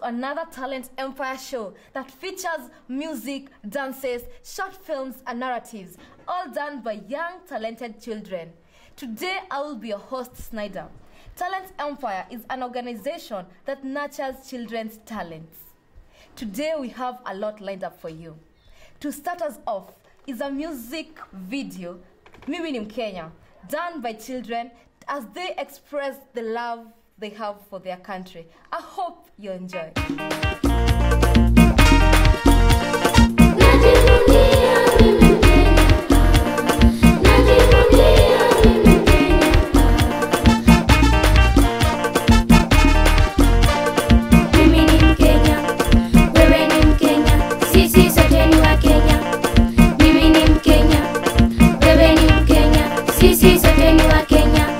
another Talent Empire show that features music, dances, short films, and narratives, all done by young, talented children. Today, I will be your host, Snyder. Talent Empire is an organization that nurtures children's talents. Today, we have a lot lined up for you. To start us off is a music video, Mimi ni Mkenya, done by children as they express the love they have for their country. I hope you enjoy. Mimi ni Mkenya, wewe ni Mkenya, sisi sote ni wa Kenya. Mimi ni Mkenya, wewe ni Mkenya, sisi sote ni wa Kenya.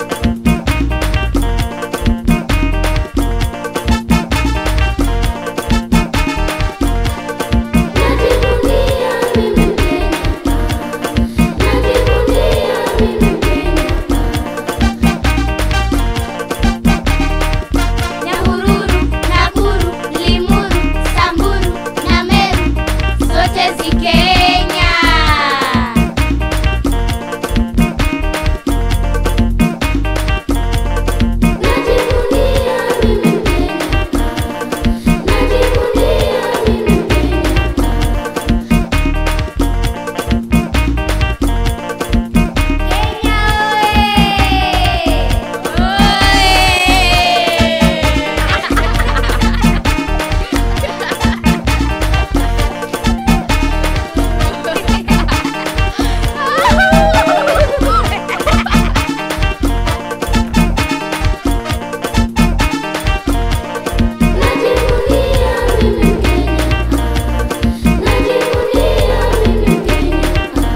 Najivunia mimi Mkenya, najivunia mimi Mkenya. Nyahururu, Nakuru, Limuru, Samburu na Meru zote zi Kenya. Najivunia mimi Mkenya, najivunia mimi Mkenya. Kenya Najivunia mimi Mkenya, najivunia mimi Mkenya.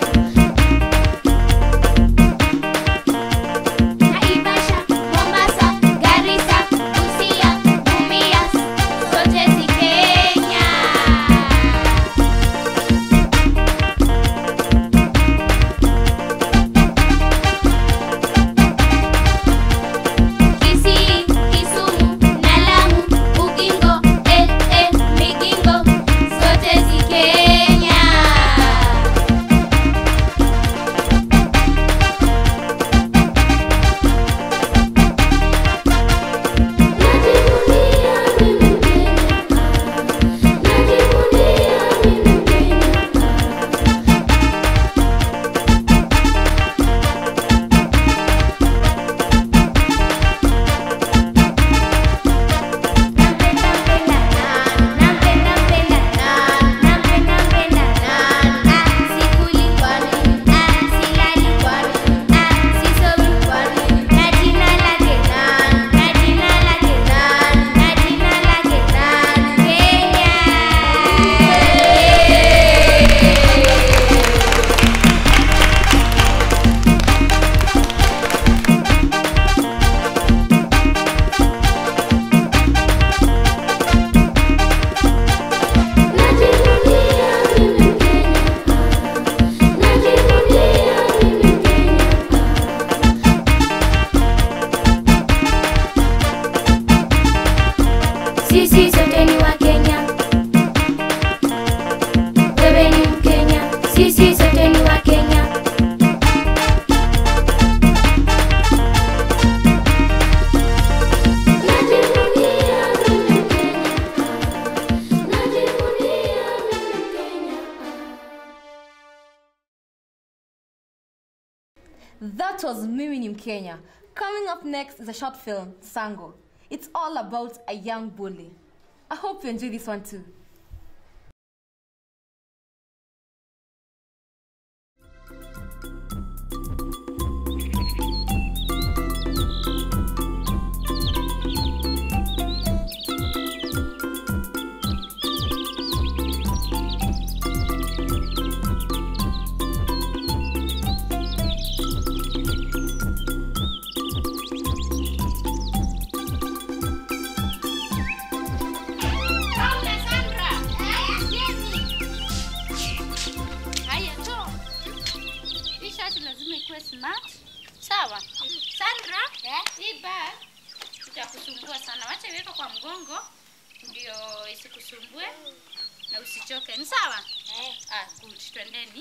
Naivasha, Mombasa, Garissa, Busia, Mumias, zote zi Kenya. Kisii, Kisumu na Lamu, Ugingo, eh, eh, Migingo, zote zi Kenya. Najivunia mimi Mkenya, najivunia mimi Mkenya. Nampenda mpenda nani, nampenda mpenda nani, nampenda mpenda nani. Ah, sikuli kwa nini? Ah, silali kwa nini? Ah, sisomi kwa nini? Na jina lake nani? Na jina lake nani? Na jina lake nani? Kenya. Najivunia mimi Mkenya, najivunia mimi Mkenya. Sisi sote ni wa Kenya, wewe ni Mkenya, sisi sote ni wa Kenya. Najivunia mimi Mkenya, najivunia mimi Mkenya. That was Mimi ni Mkenya. Coming up next is a short film, Sango. It's all about a young bully. I hope you enjoy this one too. Sawa. Sandra, hii bag itakusumbua sana. Wacha iweke kwa mgongo. ndio isikusumbue na usichoke. Ni sawa? Ah, good. Twendeni.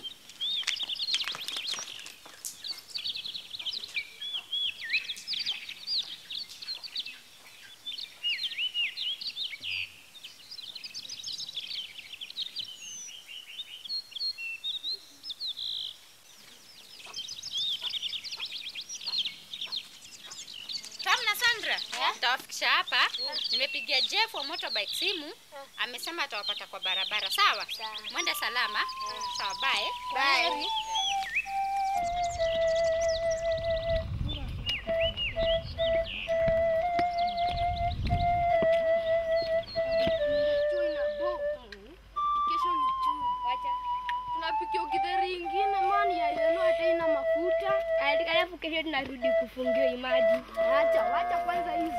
Tam na Sandra, nitawafikisha hapa. Nimepigia Jeff wa motorbike simu, amesema atawapata kwa barabara. Sawa? Mwende salama. Sawa, bye. Bye. Kesho ni chuu. Tunapikia githeri ingine mani ya yenu hata ina mafuta. Alafu kesho tunarudi kufungiwa imaji. Acha, wacha kwanza hizi.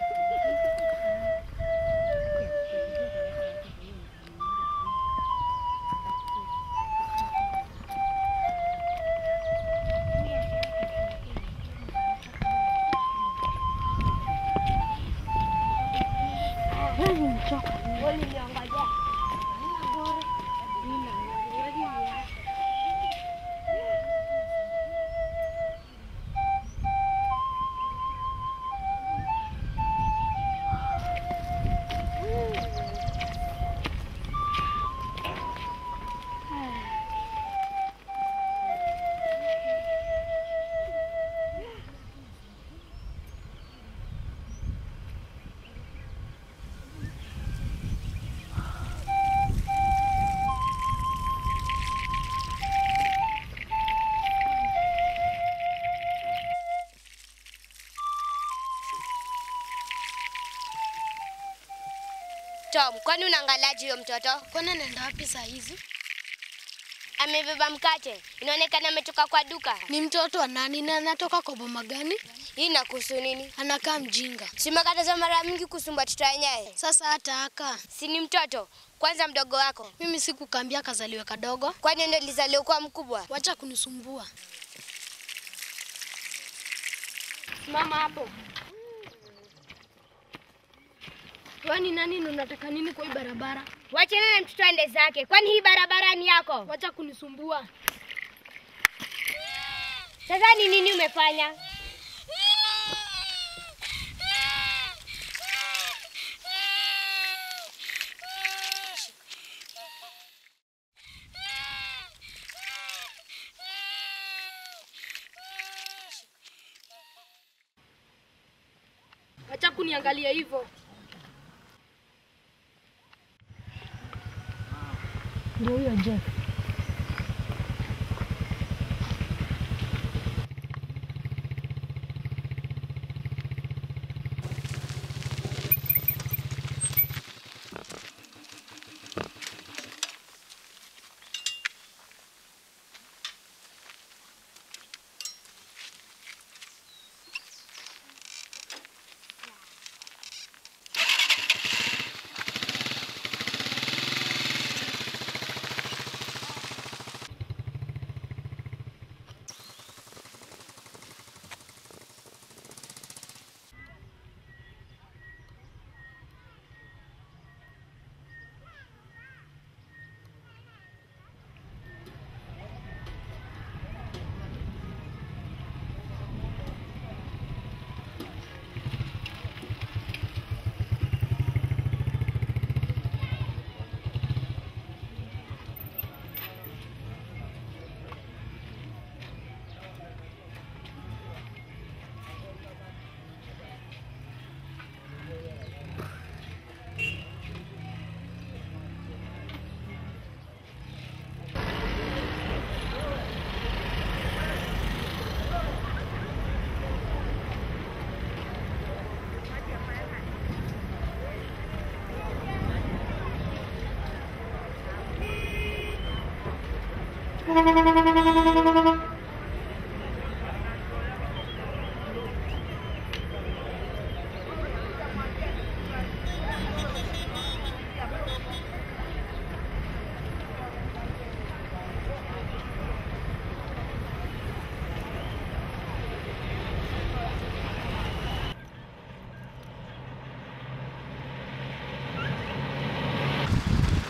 Tom, kwani unaangalaje huyo mtoto? Kwani anaenda wapi saa hizi? Amebeba mkate. Inaonekana ametoka kwa duka. Ni mtoto wa nani na anatoka kwa boma gani? Hii inakuhusu nini? Anakaa mjinga. Simekataza mara mingi kusumbua watoto wenyewe. Sasa hata aka. Si ni mtoto. Kwanza mdogo wako. Mimi sikukambia kazaliwe kadogo. Kwani ndio lizaliwa kuwa mkubwa? Wacha kunisumbua. Simama hapo. Wewe ni nani na unataka nini kwa hii barabara? Wachana na mtoto aende zake. Kwani hii barabara ni yako? Wacha kunisumbua. Sasa ni nini umefanya? Wacha kuniangalia hivyo. Ndio huyo Jeff.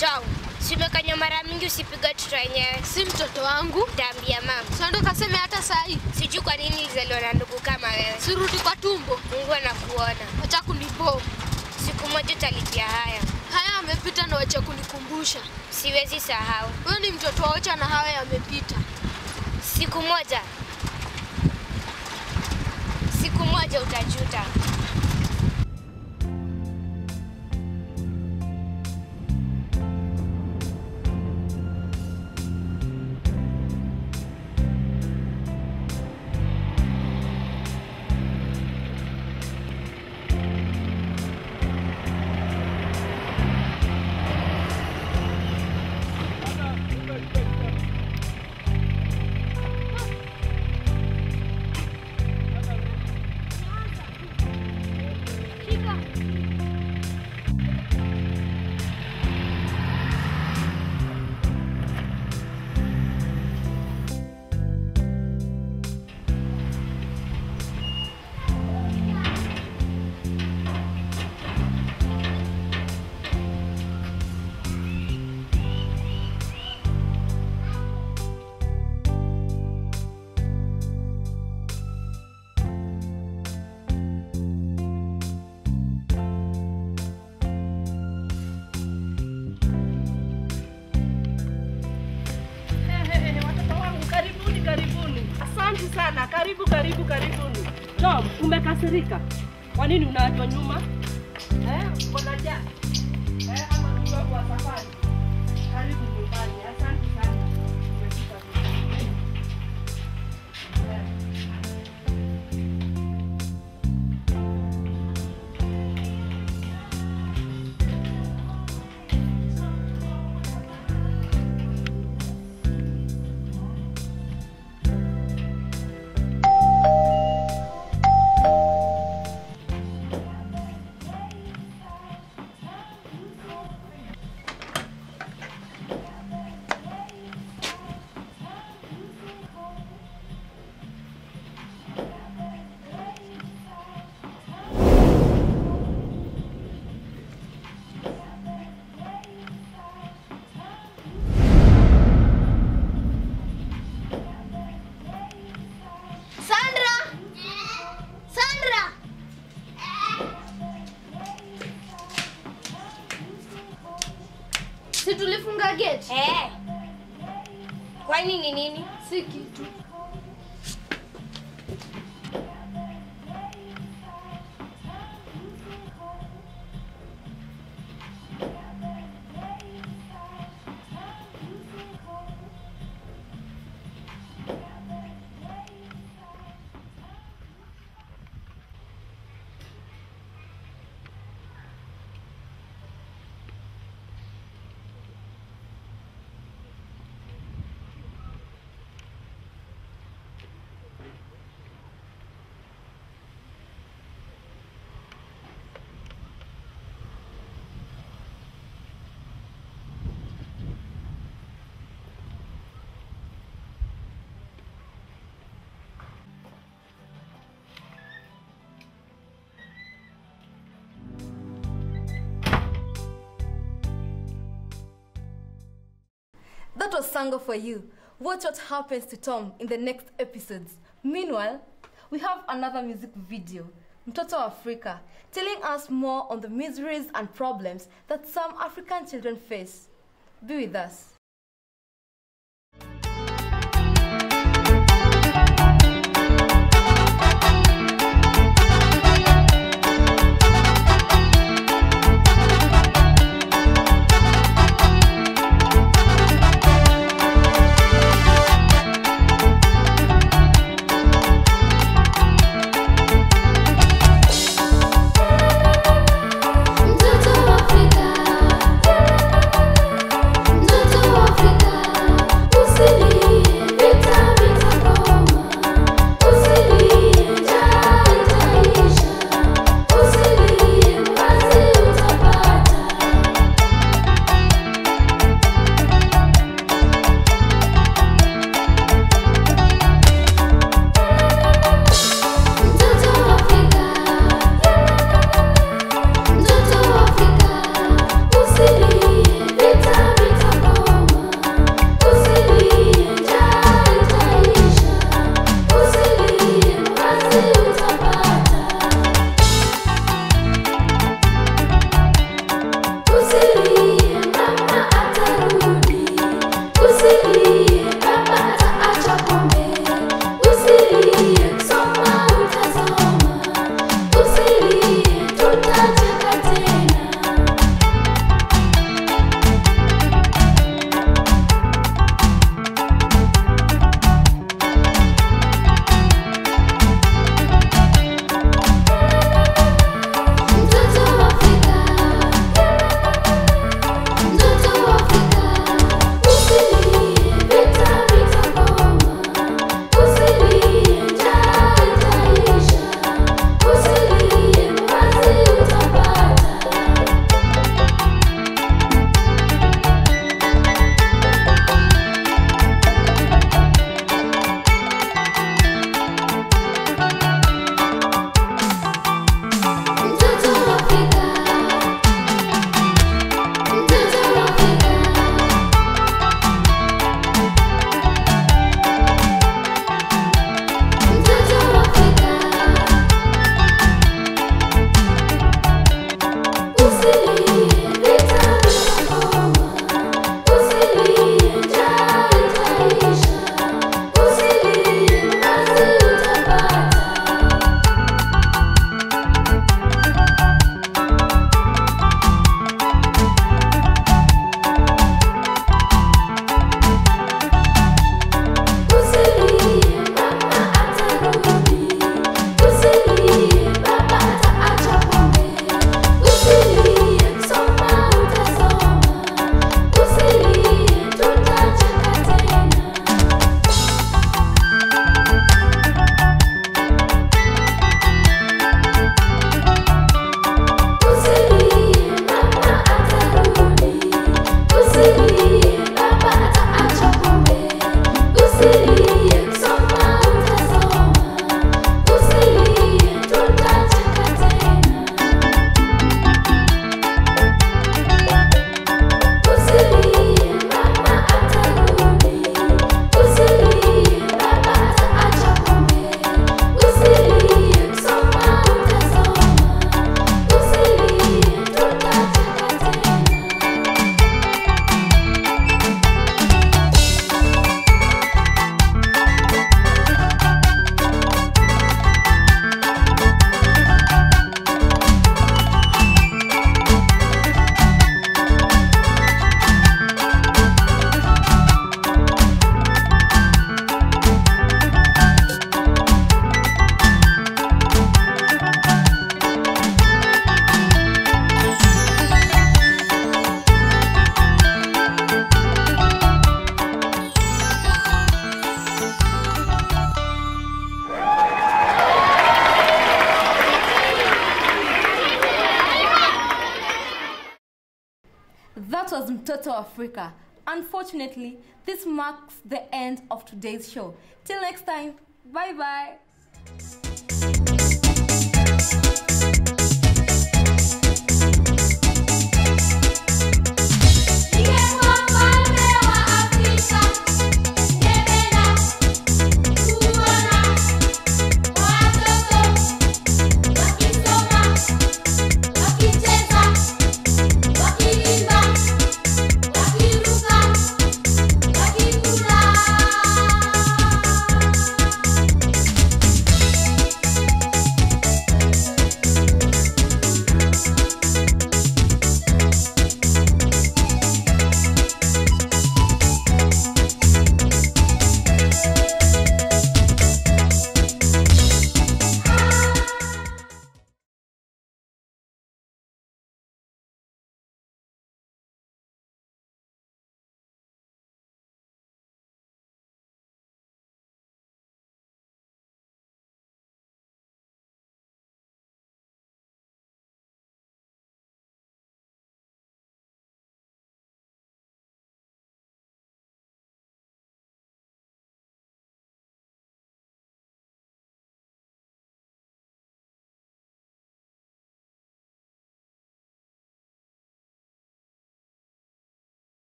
Tom, si umekanya mara mingi usipiga watoto wenyewe. Si mtoto wangu. Nitaambia mama. Sando kaseme hata saa hii. Sijui kwa nini nilizaliwa na ndugu kama wewe. Sirudi kwa tumbo. Mungu anakuona. Acha kunibo. Siku moja utalipia haya. Haya yamepita na wacha kunikumbusha. Siwezi sahau. Wewe ni mtoto wa Ocha na haya yamepita. Siku moja, siku moja utajuta. Watoto wangu karibuni, karibuni. Asante sana, karibu, karibu, karibuni. Tom, umekasirika? Kwa nini unaachwa nyuma? Eh, mbona ja? Eh, ama ni wako wa safari? Karibu nyumbani. Asante sana. Umefika vizuri. Eh. Sandra! Sandra! Si tulifunga gate? Eh, kwani ni nini? Si kitu. That was Sango for you. Watch what happens to Tom in the next episodes. Meanwhile, we have another music video, Mtoto wa Africa, telling us more on the miseries and problems that some African children face. Be with us. Mtoto wa Afrika, mtoto Mtoto Africa. Unfortunately, this marks the end of today's show. Till next time, bye bye.